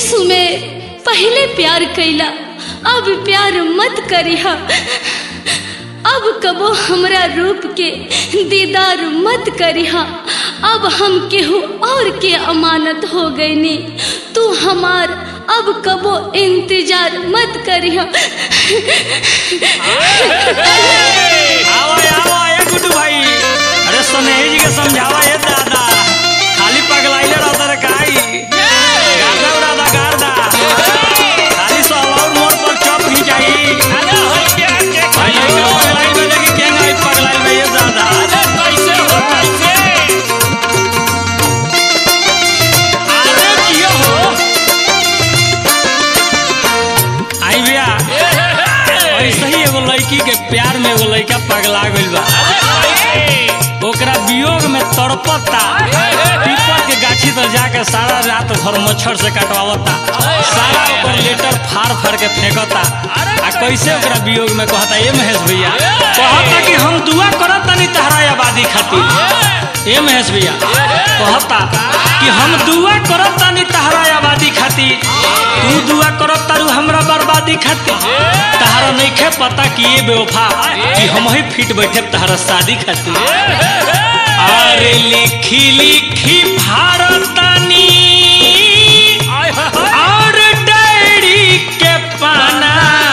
यीशु में पहले प्यार कैला अब प्यार मत करिहा अब कबो हमरा रूप के दीदार मत करिहा अब हम केहू और के अमानत हो गईनी तू हमार अब कबो इंतजार मत करिहा आवा आवा ए गुड्डू भाई अरे सुनेही जी के समझावा ए दादा खाली पगलाइले रहता रे काई गार्दा उड़ादा गार्दा खाली सहलाउर मोड़ पर चप ही जाई अरे हो क्या के भाई ये खाइयो? पगलाई में देखी केंगा ई पगलाई में ये दादा अरे कैसे हो कैसे अरे कियो हो आई भैया ऐसे ही एगो लड़की के प्यार में एगो लड़का पगला गइल बा अरे कैसे ओकरा वियोग में तड़पता पीपल के गाछी तर जाके सारा रात भर मच्छर से कटवावता सारा ओकर लेटर फाड़ फाड़ के फेंकता आ कैसे ओकरा वियोग में कहता ए महेश भैया कहता कि हम दुआ करत तनी तहरा आबादी खातिर ए महेश भैया कहता कि हम दुआ करत तनी तहरा आबादी खातिर तू दुआ करत तारू हमरा बर्बादी खातिर तहरा नइखे पता कि ये बेवफा कि हम ही फिट बैठे तहरा शादी खातिर अरे लिखी लिखी भारतानी और डायरी के पाना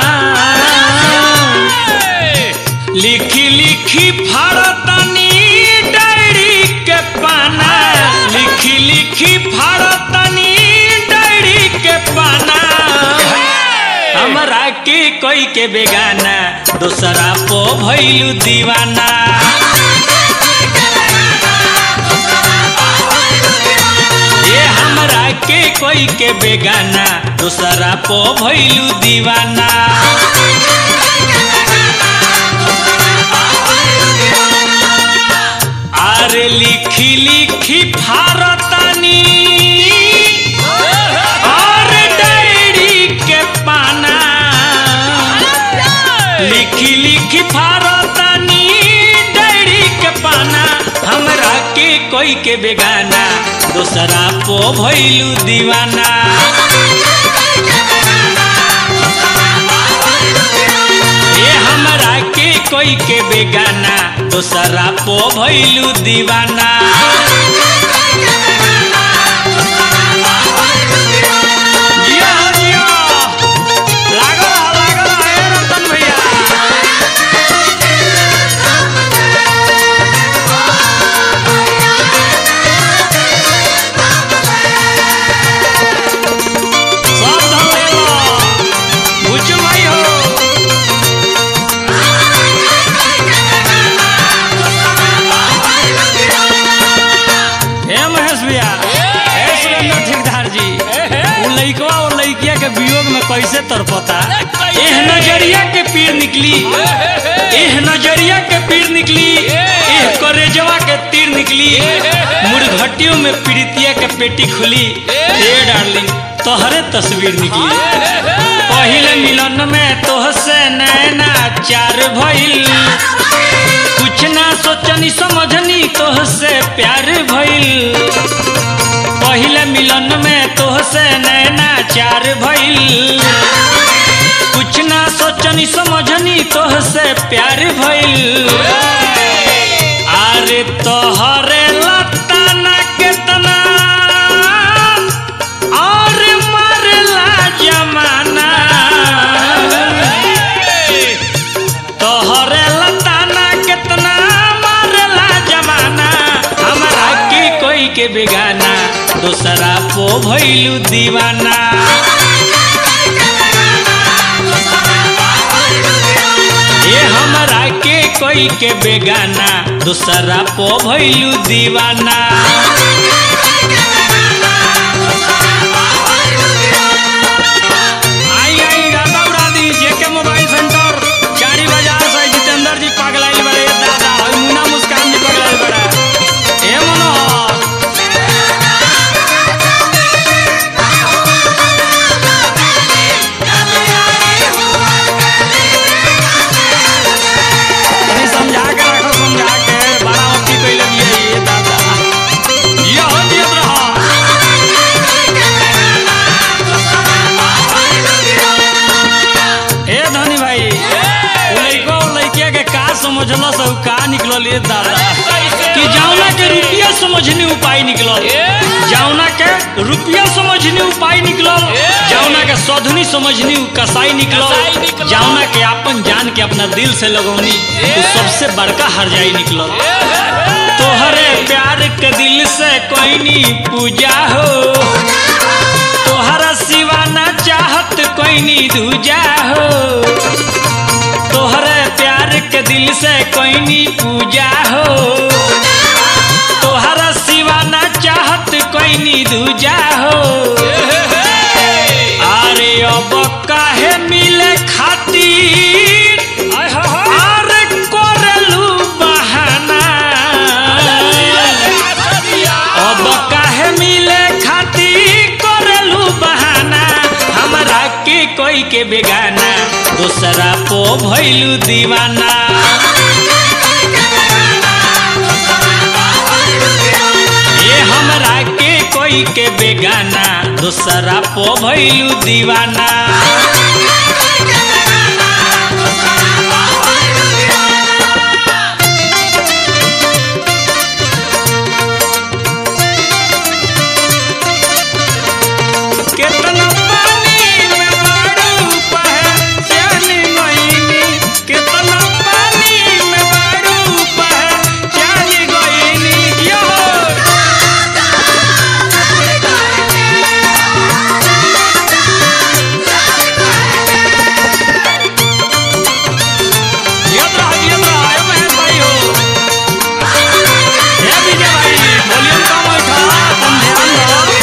लिखी लिखी भारतानी डायरी के पाना लिखी लिखी भारतानी डायरी के पाना हमरा के कोई के बेगाना दूसरा पो भइलू दीवाना ये हमरा के कोई के बेगाना दूसरा पो भइलू दीवाना अरे लिखी लिखी भारतानी और डायरी के पाना लिखी लिखी भारतानी डायरी के पाना हमरा के कोई के बेगाना दूसरा पो भइलू दीवाना ये हमरा के कोई के बेगाना दूसरा पो भइलू दीवाना जिया, जिया। लागल रहा, लागल रहा, ए रतन भैया। सब धन ले लो। बुच्चू भाई हो हे महेश भैया हे सुरेंद्र ठेकेदार जी वो लइकवा और लइकिया के वियोग में कैसे तड़पता एह नजरिया के पीर निकली एह नजरिया के पीर निकली एह करेजवा के तीर निकली मुर्घटियों में पीड़ितिया के पेटी खुली ए डार्लिंग तोहरे तस्वीर निकली पहिले मिलन में तोहसे नैना चार भइल कुछ ना सोचनी समझनी तोहसे प्यार भइल पहिले मिलन में तोहसे नैना चार भइल कुछ ना सोचनी समझनी तोहसे प्यार भइल अरे तोहरे लताना केतना और मरला जमाना तोहरे लताना केतना मारला जमाना हमरा के कोई के बेगाना दूसरा पो भइलू दीवाना ये हमरा के कोई के बेगाना दूसरा पो भइलू दीवाना आई आई दादा उड़ा दी जेके मोबाइल सेंटर गाड़ी बाजार से जितेंद्र जी पगलाइल बड़े दादा और मुन्ना मुस्कान जी पगलाइल बड़ा ए मनोहर तनी समझा के रखो समझा के बड़ा अति कइले बिया ये दादा ये दादा कैसे कि जावना के रुपया समझनी उपाय निकलल जावना के रुपया समझनी उपाय निकलल जावना के सधनी समझनी कसाई कसाई निकलल निकलल। जावना के अपन जान के अपना दिल से लगौनी तो सबसे बड़का हरजाई निकलल तोहरे प्यार के दिल से कोई नी पूजा हो तोहरा सिवा ना चाहत कोई नी दूजा हो तोहरे प्यार के दिल से कोई नी पूजा हो तोहरा सिवा ना चाहत कोई नी दूजा हो अरे अब काहे मिले खातिर अरे कोरलू बहाना अब काहे मिले खातिर कोरलू बहाना हमरा के कोई के बेगाना दूसरा पो भइलू दीवाना ये हमरा के कोई के बेगाना दूसरा पो भइलू दीवाना केतना पानी में बाड़ू पहचान गइनी केतना पानी में बाड़ू पहचान गइनी यो याद रहा याद रहा आयो महेश भाई हो हे विजय भाई वॉल्यूम कम है था तुम ध्यान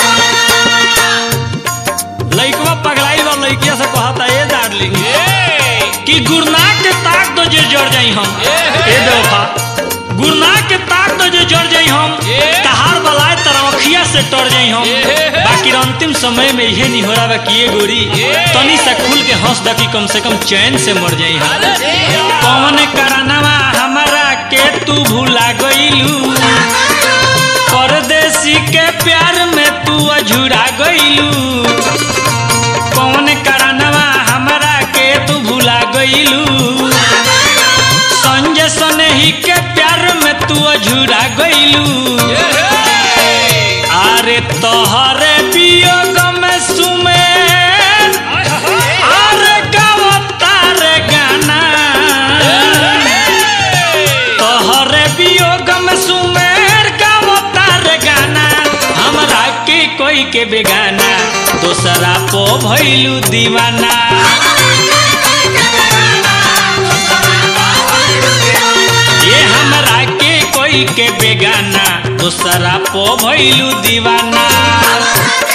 दो लइकवा पगलाई बा लइकिया से कहता ए डार्लिंग कि गुरना के ताक दो जे जड़ जाई हम ए बेवफा गुरना के ताक दो जे जड़ जाई हम तहार बलाए तरवखिया से टर जाई हम बाकी अंतिम समय में यह नहीं हो रहा कि ये गोरी तनी से खुल के हंस द कि कम से कम चैन से मर जाई हम कौन करनवा हमरा के तू भुला गइलू परदेसी के प्यार में तू अझुरा गइलू कौन करनवा हमरा के तू भुला गइलू संजय सनही के प्यार में तू अझुरा गइलू अरे तोहरे वियोग में सुमेर अरे गावता रे गाना तोहरे वियोग में सुमेर गावता रे गाना हमरा के कोई के बेगाना दोसरा पो भइलू दीवाना ये हमरा के कोई के बेगाना दोसरा पो भइलू दीवाना